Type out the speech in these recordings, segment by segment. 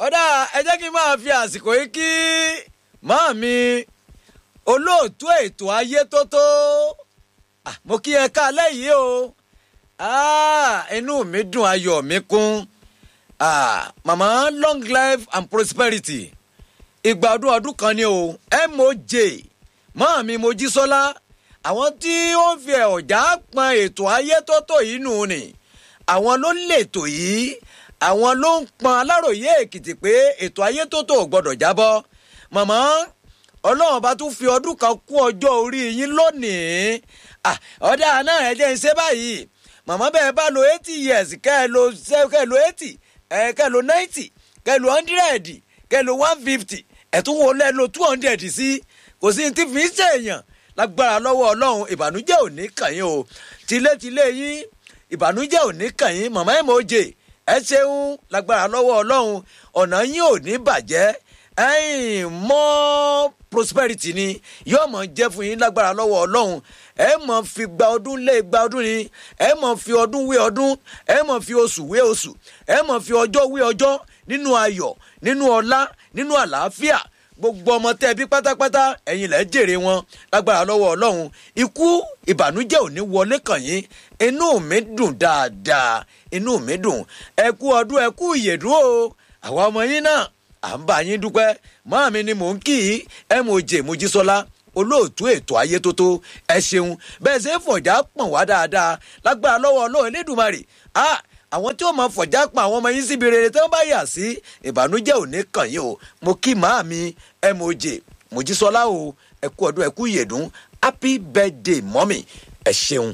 ọ̀dà ẹ jẹ́ kí n máa fi àsìkò yìí kí màá mi olóòtú ètò ayé tó tó Ah, mo kí ẹ káalẹ́ yìí o Ah, inú mi dùn ayọ̀ mi kún Ah, màmá long life and prosperity ìgbà ọdún ọdún kan ni o moj mọ́ mi mojísọ́lá àwọn tí ó ń fi ọ̀já pọn ètò ayé tó tó yìí nù ni àwọn ló lètò yìí àwọn ló ń pọn aláròye èkìtì pé ètò ayé tó tó ò gbọdọ̀ jábọ́ màmá ọlọ́run bá tún fi ọdún kan kún ọjọ́ orí yín lónìí Ah, ọ̀dà náà ẹ jẹ́ ń ṣe báyìí màmá bẹ́ẹ̀ bá lo eighty years kẹ́ ẹ lo kẹ́ ẹ lo eighty ẹ kẹ́ ẹ lo ninety kẹ́ ẹ lo hundred kẹ́ ẹ lo one fifty ẹ̀tún wo lẹ́ lo two hundred sí kò sí ti fi ń ṣèèyàn lágbára lọ́wọ́ ọlọ́run ìbànújẹ́ ò ní kàn yín o tilétilé yín ìbànújẹ́ ò ní kàn yín màmá ẹ̀ mọ̀ jè ẹ ṣeun lágbára lọ́wọ́ ọlọ́run ọ̀nà yín ò ní bàjẹ́ ẹ̀yìn mọ́ prosperity ni yóò mọ̀ jẹ́ fún yín lágbára lọ́wọ́ ọlọ́run ẹ mọ̀ fi gba ọdún lé gba ọdún ni ẹ mọ̀ fi ọdún wé ọdún ẹ mọ̀ fi oṣù wé oṣù ẹ mọ̀ fi ọjọ́ wé ọjọ́ nínú ayọ̀ nínú ọlá nínú àlàáfíà gbogbo ọmọ tẹ́ bí pátápátá ẹ̀yin lẹ́ jèrè wọn lágbára lọ́wọ́ ọlọ́run ikú ìbànújẹ́ ò ní wọlé kàn yín inú mi dùn dáadáa inú mi dùn ẹ kú ọdún ẹ kú ìyèdún o àwa ọmọ yín náà à ń bá yín dúpẹ́ máa mi ni mò ń kì í ẹ mò jè mojísọ́lá olóòtú ètò ayé tó tó ẹ ṣeun bẹ́ẹ̀ ṣe é fọ̀já pọ̀n wá dáadáa lágbára lọ́wọ́ ọlọ́run elédùnmarè ah àwọn tí ó máa fọ̀já pa àwọn ọmọ yín síbi rere tí wọ́n bá yà sí ìbànújẹ́ ò ní kàn yín o mo kí màá mi ẹ mò jè mojísọ́lá o ẹ kú ọdún ẹ kú ìyèdún happy birthday mọ́mì ẹ ṣeun.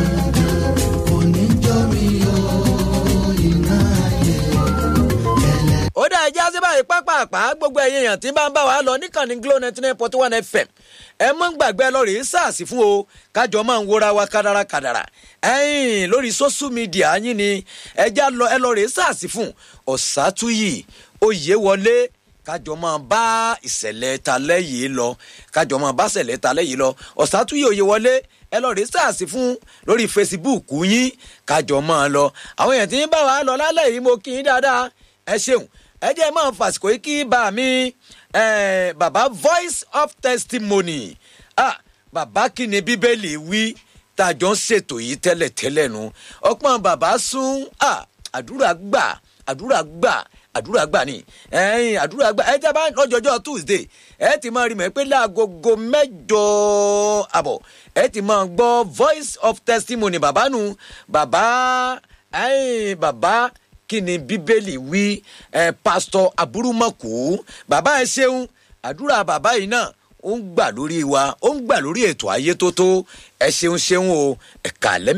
ó dá ẹjẹ́ sí báyìí pápápá gbogbo ẹ̀yìn èèyàn tí bá ń bá wa lọ níkànnì glo ninety nine point one fm ẹ mọ́ ń gbàgbé ẹ lọ rèé sàásì fún o kájọ máa ń wóra wa kádàrà kádàrà ẹ̀yìn lórí social media yín ni ẹjẹ́ lọ ẹ lọ rèé sàásì fún ọ̀sátúyì oyè wọlé kájọ máa bá ìṣẹ̀lẹ̀ talẹ́ yìí lọ kájọ máa bá ìṣẹ̀lẹ̀ talẹ́ yìí lọ ọ̀sátúyì oyè wọlé ẹ lọ rèé sàásì fún lórí facebook yín kájọ máa lọ àwọn èèyàn tí ń bá wa lọ lálẹ́ yìí mo kí yín dáadáa ẹ ṣeun ẹ jẹ́ máa fàsìkò yìí kí bá mi bàbá voice of testimony ah, bàbá kí ni bíbélì wí tá a jọ ń ṣètò yìí tẹ́lẹ̀tẹ́lẹ̀ nu ọpọ́n bàbá sún ah, àdúrà gbà àdúrà gbà àdúrà gbà ni ẹyin àdúrà gbà ẹ jẹ́ bá lọ́jọ́jọ́ tuesday ẹ ti máa rí mọ̀ pé láagogo mẹ́jọ àbọ̀ ẹ ti máa gbọ́ voice of testimony bàbá nu bàbá ẹyin bàbá kí ni bíbélì wí ẹ pásítọ aburúmọkù bàbá ẹ ṣeun àdúrà bàbá yìí náà ó ń gbà lórí wa ó ń gbà lórí ètò ayé tó tó ẹ ṣeun ṣeun o ẹ̀ka lẹ́mí.